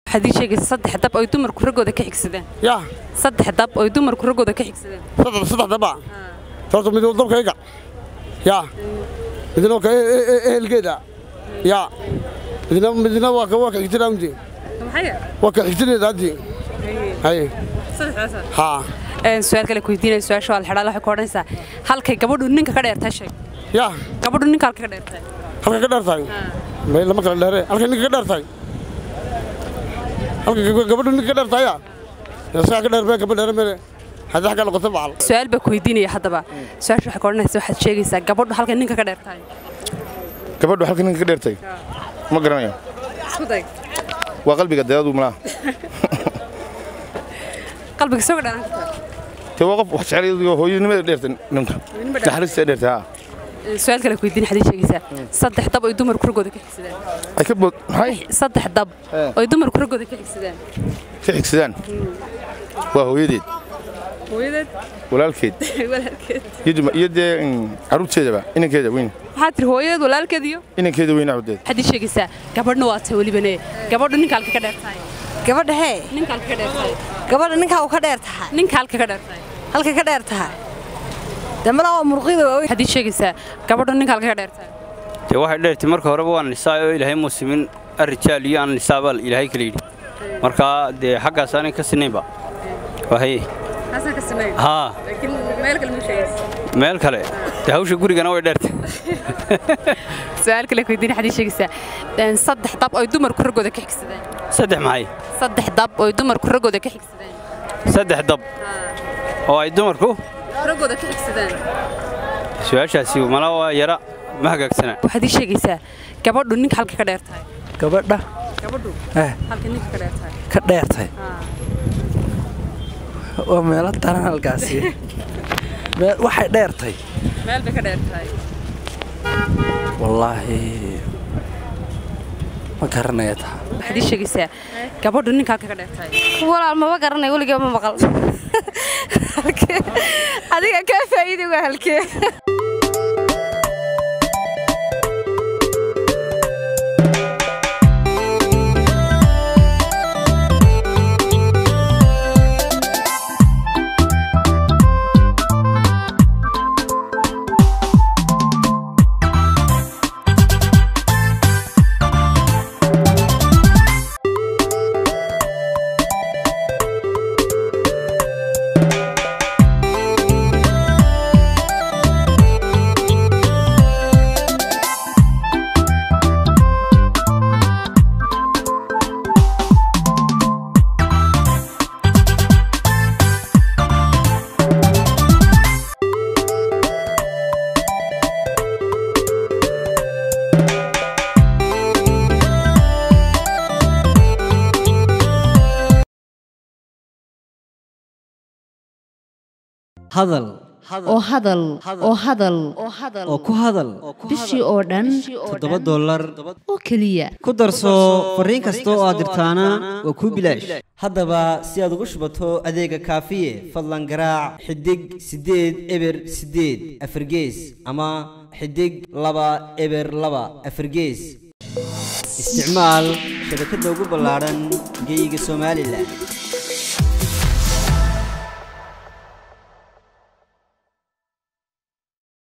waxaad ii sheegaysaa saddex dab oy dumarku raggooda ka xigsadeen yaa saddex dab oy dumarku raggooda ka xigsadeen saddex saddex daba horta mid dabkayga yaa midna waa ka e- e- e- ehelkeeda yaa midna midna waa ka waa ka xigtida unti maxay waa ka xigtideeda haddi haye saddexdaasa haa su-aal kale ku weydiinaya su-aasha waa la xidhaa waxay ku odhanaysaa halkay gabadhu ninka ka dheertahay sheeg yaa gabadhu ninka halka ka dheertahay halkay ka dheer tahay may lama kala dheere halkay ninka ka dheer tahay halkay gab- gabadhu ninka ka dheer tahay yaa saa ka dheer bee gabadh dheere mere haddii xagga noqoto bacal su-aal baa ku weydiinaya haddaba su-aasha waxay ku odhanaysaa waxaad sheegaysaa gabadhu halkay ninka ka dheertahay gabadhu halka ninka ka dheertay ma garanayo isku day waa qalbiga deeadu malaha qalbiga soo gadhaan kartaa te waa qof wax jecel hooyanimada dheertay ninka naxariista dheertay haa su-aal kale ku weydiin waxaad ii sheegaysaa saddex dab oy dumarku raggooda ka xigsadeen ay ka bood maxay saddex dab Eh. oy dumarku raggooda ka xigsadeen ka xigsadaan waa hooyadeed hooyadeed walaalkeed walaalkeed iyo duma- iyo dee mm, carruurteedaba inankeeda weyn waxaad tiri hooyadeed walaalkeed iyo inankeeda weyn awdeed waxaad ii sheegaysaa gabadhna waa tahay welibane gabadhu ninka halka ka dheertahay gabadha hee ninka halka ka dheertahay gabadha ninkaa uu ka dheer tahay ninka halka ka dheertahay halka ka dheer tahay dee malaa waa murqida waaweyn waxaad ii sheegaysaa gabadhu ninka halka ka dheertahay dee waxay dheertay marka horeba waa nisaa oo ilaahay muusimin arrijaal iyo aan nisaabaa ilaahay kala yidhi markaa dee xaggaas aanay ka sinaynba wahaye haasan ka sameey haa laakiin meel kale ma sheegaysa meel kale dee hawsha gurigana way dheertay su-aal kale ku weydiin waxaad ii sheegaysaa een, saddex dab oy dumarku raggooda ka xigsadeen saddex maxay saddex dab oy dumarku raggooda ka xigsadeen saddex dab oo ay dumarku raggooda ka xigsadeen su-aashaasi mala waa yara ma hagaagsana waxaad ii sheegaysaa gabadhu ninka halka ka dheertahay gabadha gabadhu eh halka ninka ka dheertahay ka dheertay waa meelo daran halkaasi Meel- waxay dheertay meel bay ka dheertahay wallaahi ma garanaya taa waxaad ii sheegaysaa gabadhu ninka halka ka dheertahay walaal maba garanay weligaa ma maqal Halkee? adiga kaa faa'iiday waa halkee hadal oo hadal oo hadal oo ku hadal bishii oo dhan toddoba dollar oo keliya ku darso fariin kasta oo aad dirtaana waa kuu bilaash haddaba si aad ugu shubato adeega kaafiye fadlan garaac xidig siddeed eber siddeed afargees ama xidig laba eber laba afargees isticmaal shabakadda ugu ballaadhan geyga somalilan